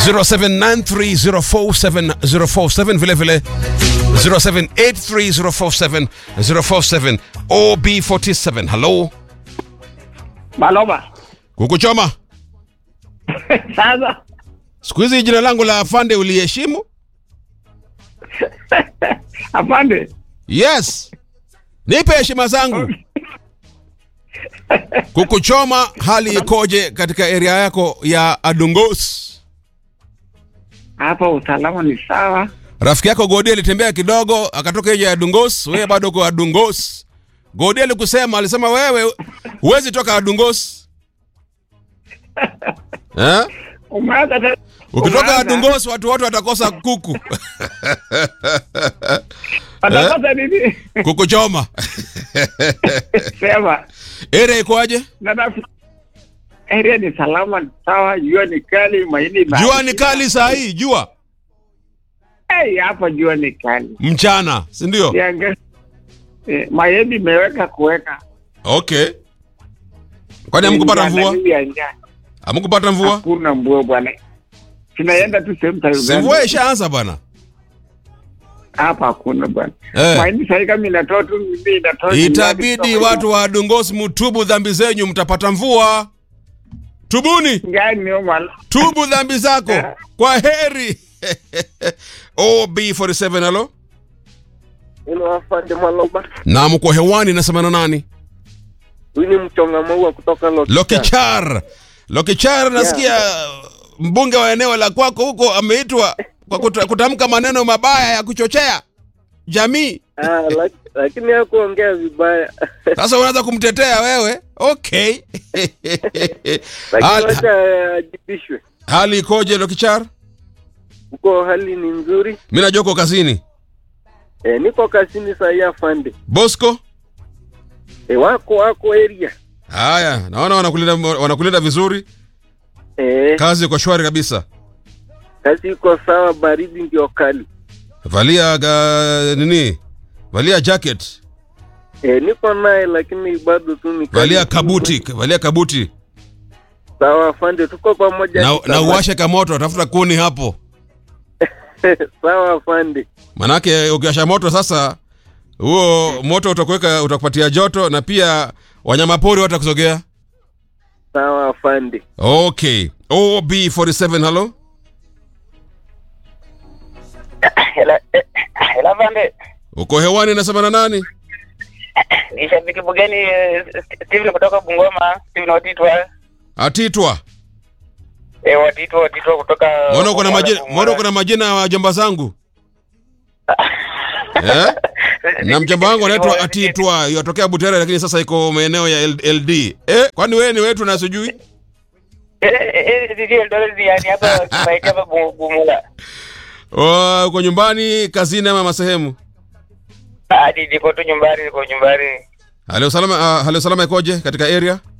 0793047047 vile vile 0783047047 OB47 hello Maloba. kukuchoma Sasa siku hizi jina langu la afande uliheshimu afande, yes nipe heshima zangu kukuchoma hali ikoje katika area yako ya adungos hapa usalama ni sawa. rafiki yako godi alitembea kidogo akatoka nje ya dungos wewe bado uko adungos godi alikusema alisema wewe huwezi toka adungos eh? Umeanza tena. ukitoka Umeanza. adungos watu wote watakosa kuku Watakosa nini? kukuchoma Sema. area ikoaje Na nafi- area ni salama, ni sawa. Jua ni kali, mahindi na jua ni kali saa hii jua Hey, hapa jua ni kali. mchana si ndio Kianga- Eh, mahindi imeweka kuweka. okay kwani hamkupata Njaa na mvua nini ya njaa. hamkupata mvua Hakuna mvua bwana. Tunaenda tu sehemu za si Uganda. mvua ishaanza bwana Hapa hakuna bwana. Eh. Mahindi sasa kama inatoa tu mimi inatoa. itabidi watu wa dungos mtubu dhambi zenyu mtapata mvua tubuni gani mala. tubu dhambi zako kwa heri ob47 halo Hilo afande Mwaloba. na mko hewani nasema na nani Huyu ni mchonga maua kutoka Lokicha. lokichar lokichar nasikia mbunge wa eneo la kwako huko ameitwa kwa kuta- kutamka maneno mabaya ya kuchochea jamii Ah, lak- lakini hakuongea vibaya. sasa unaanza kumtetea wewe okay Lakini hali, wacha ajibishwe. hali ikoje lokichar Huko hali ni nzuri. mi najua uko kazini E, niko kazini saa hii afande. bosco E, wako wako area. haya naona wanakulinda wanakulinda vizuri E, kazi iko shwari kabisa kazi iko sawa, baridi ndio kali. valia ga, nini valia jacket E, niko naye lakini bado tu ni kali. valia kabuti valia kabuti Sawa afande, tuko pamoja. na, Tutabaki. na uwashe kamoto tafuta kuni hapo sawa afande. manake ukiwasha moto sasa huo moto utakuweka utakupatia joto na pia wanyamapori watakusogea Sawa afande. okay ob47 halo Hela hela pande uko hewani nasema na nani ni shabiki bugeni eh, Steven kutoka Bungoma, Steven Watitwa. atitwa Eh, Watitwa Watitwa kutoka mbona uko na Bungoma, majina Bungoma. mbona uko na majina ya wajomba zangu eh? na mjomba wangu anaitwa atitwa yatokea butere lakini sasa iko maeneo ya L- ld eh? kwani wewe ni wetu na sijui Eh, eh, eh, ndio ndio ndio yani hapa tumaiti hapa Bu- Bumula. Oh, uko nyumbani kazini ama masehemu Ah, niko tu nyumbani, niko nyumbani. hali ya usalama uh, hali ya usalama ikoje katika area